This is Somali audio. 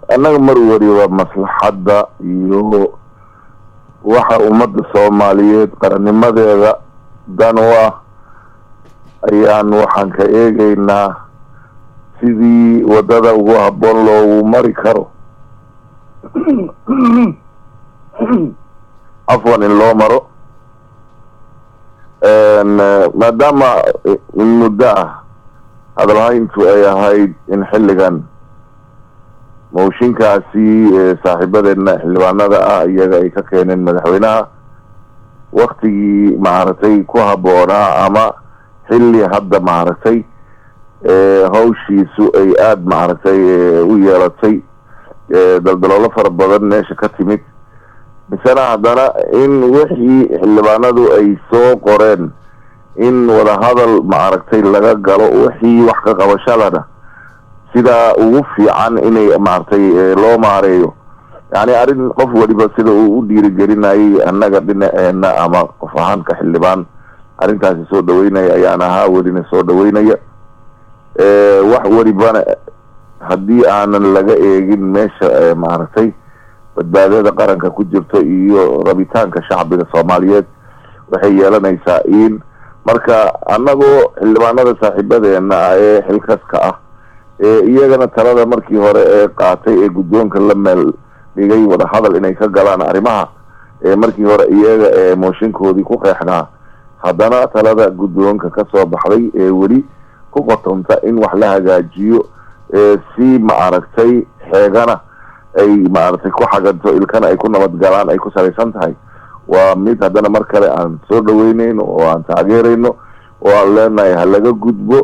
annaga mar waliba maslaxadda iyo waxa ummadda soomaaliyeed qarannimadeeda dan u ah ayaan waxaan ka eegaynaa sidii waddada ugu habboon loogu mari karo afwan in loo maro maadaama in muddo ah hadalhayntu ay ahayd in xilligan mooshinkaasi saaxiibadeedna xildhibaanada ah iyaga ay ka keeneen madaxweynaha waktigii maaragtay ku habboonaa ama xilli hadda maaragtay hawshiisu ay aada maaragtay u yeelatay daldaloolo fara badan meesha ka timid misena haddana in wixii xildhibaanadu ay soo qoreen in wadahadal maaragtay laga galo wixii wax ka qabashadana sidaa ugu fiican inay maaragtay loo maareeyo yani arrin qof waliba sida uu u dhiirigelinayay annaga dhinaceena ama qof ahaanka xildhibaan arrintaasi soo dhaweynaya ayaan ahaa welina soo dhaweynaya wax welibana haddii aanan laga eegin meesha maaragtay badbaadada qaranka ku jirto iyo rabitaanka shacbiga soomaaliyeed waxay yeelanaysaa in marka annagoo xildhibaanada saaxiibadeena ah ee xilkaska ah ee iyagana talada markii hore ee qaatay ee guddoonka la meel dhigay wadahadal inay ka galaan arrimaha ee markii hore iyaga ee mooshinkoodii ku qeexnaa haddana talada guddoonka kasoo baxday ee weli ku qotonta in wax la hagaajiyo si maaragtay xeegana ay maaragtay ku xaganto ilkana ay ku nabadgalaan ay ku salaysan tahay waa mid haddana mar kale aan soo dhaweyneyn oo aan taageerayno oo aan leenahay ha laga gudbo